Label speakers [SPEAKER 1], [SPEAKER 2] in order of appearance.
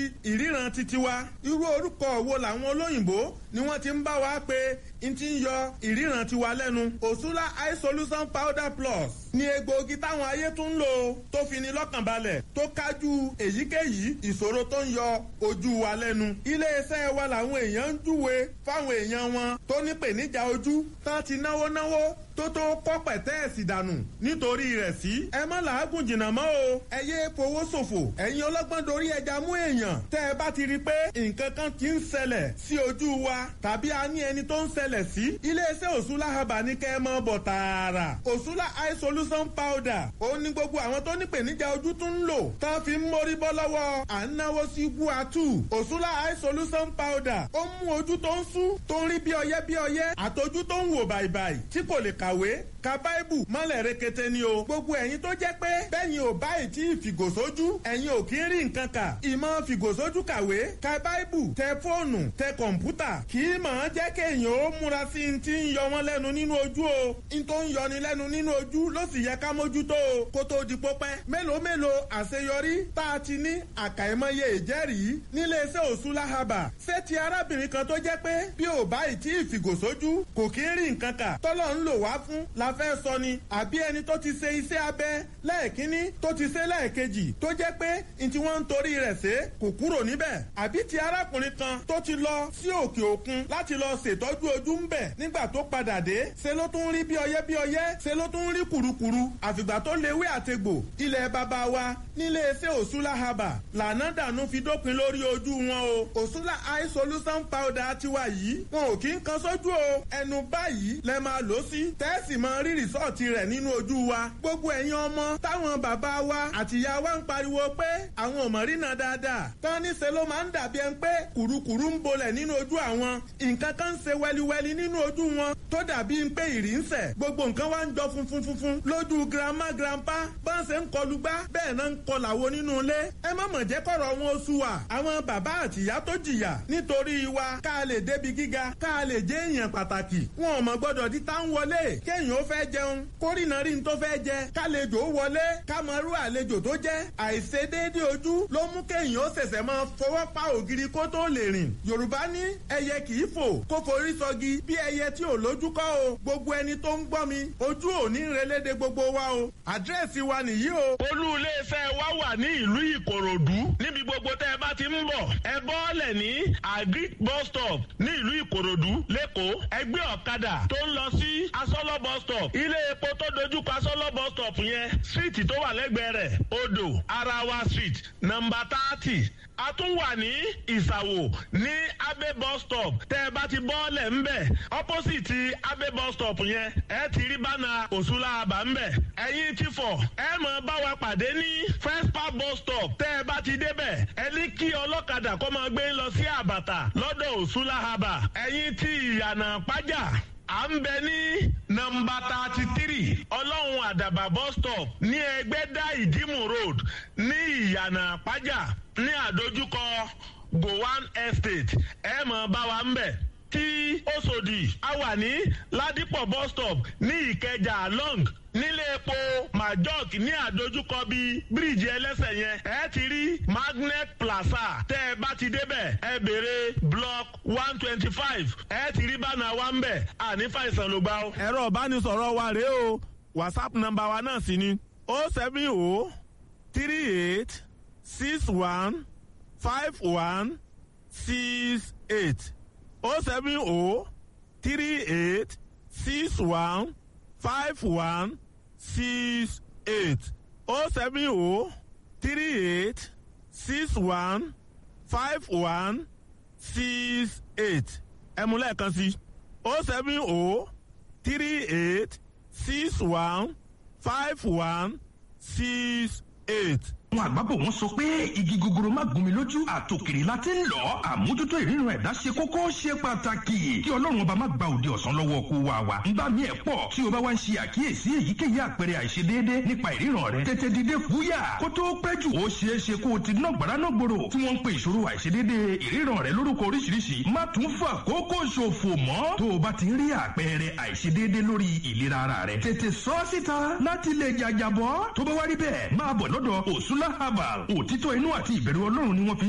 [SPEAKER 1] ìríran titi wa irú orúkọ wo làwọn olóyìnbó ni wọ́n ti ń bá wa pé n ti ń yọ ìríran tiwa lẹ́nu òṣùlá eye solution powder plus ni egbòogi táwọn ayé tún ń lò tó fi ni lọ́kàn balẹ̀ tó kájú èyíkéyìí ìṣòro tó ń yọ ojú wa lẹ́nu iléeṣẹ́ wa làwọn èèyàn ń júwe fáwọn èèyàn wọn tó nípèníjà ojú tán ti náwó náwó tó tó kọ́ pẹ̀tẹ́ẹ̀sì dànù nítorí rẹ̀ sí. ẹ má làágùn jìnnà mọ́ o ẹ yé fowó ṣòfò ẹ̀yin ọlọ́gbọ́n dorí ẹja mú èèyàn tẹ́ ẹ bá ti rí i pé nǹkan kan ti ń ṣẹlẹ̀ sí ojú wa tàbí a ní ẹni tó ń ṣẹlẹ̀ sí. iléeṣẹ́ òṣùlá haba ní kẹ́ ẹ mọ́ bọ̀ tààrà òṣùlá eye solution powder ó ní gbogbo àwọn tó nípèníjà ojú tún ń lò tán fi ń mórí bọ́ lọ́wọ́ à ń náwó sí guatu òṣùlá eye solution powder ó mú ojú tó ń sú tó ń rí bí ọyẹ́ bí ọyẹ́ àtọjú tó ń wò bàìbàì tí kò lè kàwé ka báìbù mọ́lẹ̀ rekete ni o. gbogbo ẹ̀yin tó jẹ́ pé bẹ́yìn ò báyìí tí ìfìgòsójú ẹ̀yin ò kí ń rí nǹkan kà. ìmọ̀ fìgòsójú kàwé ka báìbù tẹ fóònù tẹ kọ̀ǹpútà kì í mọ̀ ọ́n jẹ́ kéèyàn ó múra sí i ti ń yọ wọ́n lẹ́nu nínú ojú o. n tó ń yọni lẹ́nu nínú ojú ló sì yẹ ká mójútó o kó tó di pópẹ́. mélòó mélòó àṣeyọrí tá a ti ní àkàìmọye ìjẹ́rìí níléeṣẹ́ òṣùlá haba. ṣé ti arábìnrin kan tó jẹ́ pé bí ò báyìí tí ìfìgòsójú kò kí ń rí nǹkan kà tọ́lọ́ ń lò wá fún la fẹ́ sọ ni àbí ẹni tó ti ṣe iṣẹ́ abẹ lẹ́ẹ̀kínní tó ti ṣe lẹ́ẹ̀kejì tó jẹ́ pé n tí wọ́n ń torí rẹ̀ ṣe kò kúrò níbẹ̀ àbí ti arákùnrin kan tó ti lọ sí òkè òkun láti lọ ṣètọ́jú ojú ń bẹ̀ nígbà tó padà dé ṣe ló tún rí bí ọyẹ́ bí ọyẹ́ ṣe ló tún rí kùrukùru àfìgbà tó léwé àtegbò ilẹ̀ bàbá wa nílé iṣẹ́ òṣùlá haba lànà dànù fi dópin lórí ojú wọn o òṣùlá eye solution powder tiwa yìí wọn ò kí ń kan sójú o ẹnu báyìí lẹ máa lò sí tẹ́sì máa rí rìsọ́ọ̀tì rẹ̀ nínú ojú wa. gbogbo ẹ̀yin ọmọ táwọn bàbá wa àtìyá wa ń pariwo pé àwọn ò mọ̀ rí náà dáadáa. tán ní ṣe ló máa ń dàbí ẹni pé kùrukùru ń bolẹ̀ nínú ojú àwọn. nǹkan kan ń ṣe wẹliwẹli nínú ojú wọn tó dàbí pé ìrì ń sẹ̀. gbogbo nǹkan wa ń jọ funfun funfun lójú girama grandpa bá ń ṣe ń kọlu gbá bẹ́ẹ̀ náà ń kọlà wo nínú ilé. ẹ má mọ̀ jẹ́ kọ̀rọ̀ wọn oṣù wa. àwọn bàbá àtìyá tó jìyà nítorí wa ká lè débi gíga ká lè jẹ́ èèyàn pàtàkì. wọn ò mọ̀ gbọ́dọ̀ di tá ń wọlé kéèyàn ó fẹ́ jẹun kórìnà rí n tó fẹ́ jẹ kálejò wọlé kámọ́rú àlejò tó jẹ́ àìṣedéédé ojú ló mú kéèyàn ó ṣẹ̀ṣẹ̀ máa fọwọ́ pa ògiri kó tó lè rìn yorùbá ní ẹyẹ kì í fò kó forí sọgi bí ẹyẹ tí ò lójú kọ́ o gbogbo ẹni tó ń gbọ́ mi ojú ò ní relédè gbogbo wa o àdírẹ́sì wa nìyí o. olú iléeṣẹ́ wa wà ní ìlú ìkòròdú níbi gbogbo tẹ́ ẹ bá ti ń bọ̀ ẹ bọ́ọ̀lẹ̀ ní agric bus stop ní ìlú ìkòròdú lẹ́kọ̀ọ́ ẹgbẹ́ ọ̀kadà tó ń lọ sí asọ́lọ́ bus stop ilé epo tó dojú pa asọ́lọ́ bus stop yẹn síìtì tó wà lẹ́gbẹ̀ẹ́ rẹ̀ odò arawa street nọmba thirty a tún wà ní ìsàwò ní abe bus stop tẹ́ ẹ bá ti bọ́ọ̀lẹ̀ ńbẹ̀ opposite abe bus stop yẹn ẹ ti rí bánà òṣùlá àbá ńbẹ̀ ẹ̀yin ti fọ̀ ẹ mọ̀ bá wa pàdé ní first park bus stop tẹ́ ẹ bá ti débẹ̀ ẹ ní kí ọlọ́kadà kó máa gbé lọ sí àbàtà lọ́dọ̀ òṣùlá àbà ẹ̀yin ti ìyànà pàjá à ń bẹ ní nọmba thirty three ọlọ́run àdàbà bus stop ní ẹgbẹ́dá ìdímù road ní ìyànà àpájà ní àdójúkọ gowan estate ẹ mọ̀ bá wa ń bẹ̀ tí Òṣòdì a wà ní ládìpọ̀ bus stop ní ìkẹjà long nílé epo majok ní àdójúkọ bíi bíríìjì ẹlẹ́sẹ̀ yẹn ẹ ti rí magnet plaza tẹ́ ẹ bá ti débẹ̀ ẹ béèrè block one twenty five ẹ ti rí bánà wa ń bẹ̀ àní fàìsàn ló gbà ó. ẹ̀rọ ìbánisọ̀rọ̀ wa rèé o whatsapp nọ́mbà wa náà sì ni o seven o three eight six one five one six eight o seven o three eight six one five one six eight o seven o three eight six one five one six eight ẹ mú lẹ́ẹ̀kan sí o seven o three eight six one five one six eight
[SPEAKER 2] àwọn àgbàbọ̀ wọn sọ pé igi gogoro má gún mi lójú àtòkèrè la ti ń lọ àmójútó ìrírun ẹ̀dá ṣe kókó ṣe pàtàkì kí ọlọ́run ọba má gba òde ọ̀sán lọ́wọ́ kó wa wa nígbà míì ẹ̀ pọ̀ tí o bá wá ń ṣe àkíyèsí èyíkéyìí àpẹẹrẹ àìṣedéédé nípa ìríran rẹ tètè dìde fúyà kó tó pẹ́ jù ó ṣeé ṣe kó o ti ná gbàrà náà gbòòrò tí wọ́n ń pe ìṣòro àìṣedéédé ìríran rẹ lórúkọ oríṣiríṣi má tún fà kókó ṣòfò mọ́ tó o bá ti ń rí àpẹẹrẹ àìṣedéédé lórí ìlera ara rẹ tètè sọ síta láti lè jàjàbọ́ tó bá wá rí bẹ́ẹ̀ máa bọ̀ lọ́dọ̀ òṣùlá herbal òtítọ́ inú àti ìbẹ̀rù ọlọ́run ni wọ́n fi